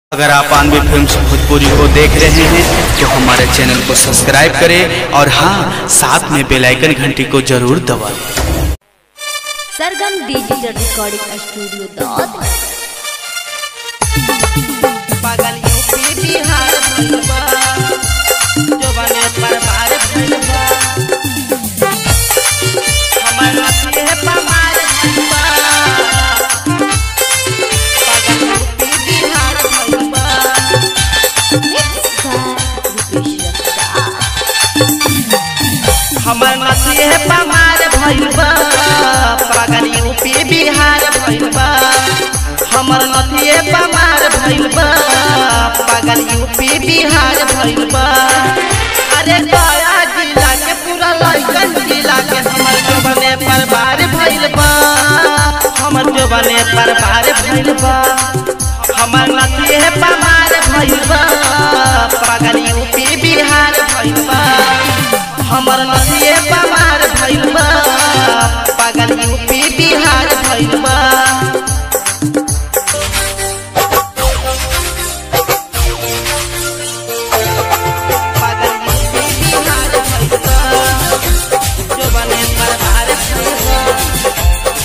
अगर आप आनवे फिल्म्स भोजपुरी को देख रहे हैं तो हमारे चैनल को सब्सक्राइब करें और हाँ साथ में बेल आइकन घंटी को जरूर दबाएं सरगम डिजिटल रिकॉर्डिंग स्टूडियो दौद पागल यूपी बिहार भइल बा जो बने परमार भइल बा हमर नस्ल है पमार भइल बा पागल यूपी बिहार भइल बा हमर नस्ल है पमार भइल बा पागल यूपी बिहार भइल बा हमर नथिए पमार भइल बा पागल यूपी बिहार भइल बा अरे गया जिला के पूरा लइकन जिला के हमर जबने परबार भइल बा हमर जबने परबार भइल बा हमर नथिए पमार भइल बा पागल यूपी बिहार भइल बा हमर नथिए पमार भइल बा पागल यूपी बिहार भइल बा पागल यूपी बिहार भइल बा जो बने परबार भइल बा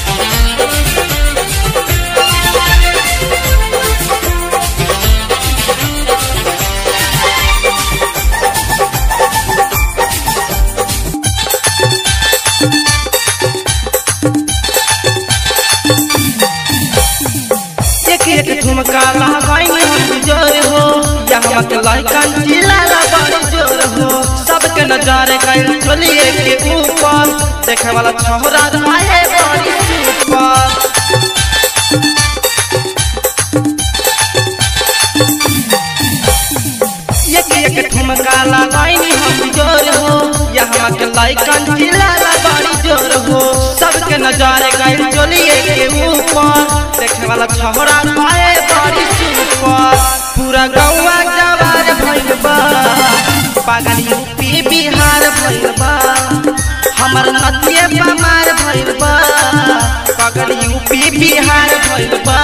एक एक ठुमका लगाई हम जोर हो यहाँ के लड़कन चिल्ला बड़ जोर हो सबके नजर गई चलिए के ऊपर देखे वाला छोरा रहे बड़ी सुपर एक एक ठुमका लगाई हम जोर हो यहाँ के लड़कन चिल्ला बड़ी जोर हो सबके नजर गई चलिए के ऊपर देखे वाला छोरा पाए बड़ी सुपर पूरा गौवा जवार भइल बा पागल यूपी बिहार भइल बा हमर नदिए पमार भइल बा पागल यूपी बिहार भइल बा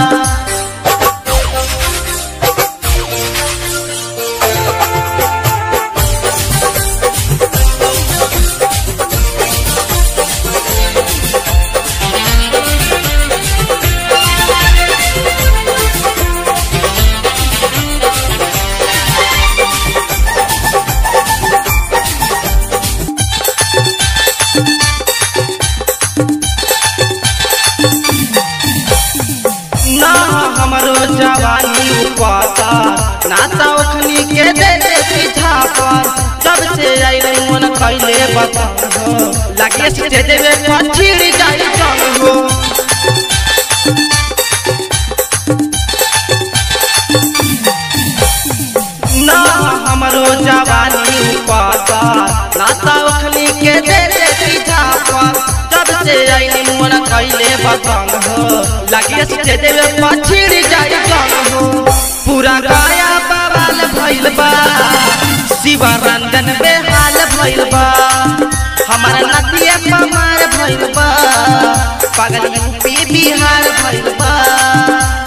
ना हमरो जवानी उपाता ना तो ओखनी के दे दे पीछा पर जब से आइले मन कैले बता हो लगे से दे देवे पछिड़ जाई जंग हो ना हमरो जवानी उपाता ना तो ओखनी के दे दे पीछा पर जब से आइले मन कैले बतंग हो लगे से देवे पछिड़ जाई जंग हो पूरा गाया बवाल भइल बा शिवरंजन बेहाल भइल बा हमार नदिया पमार भइल बा पागल यूपी बिहार भइल बा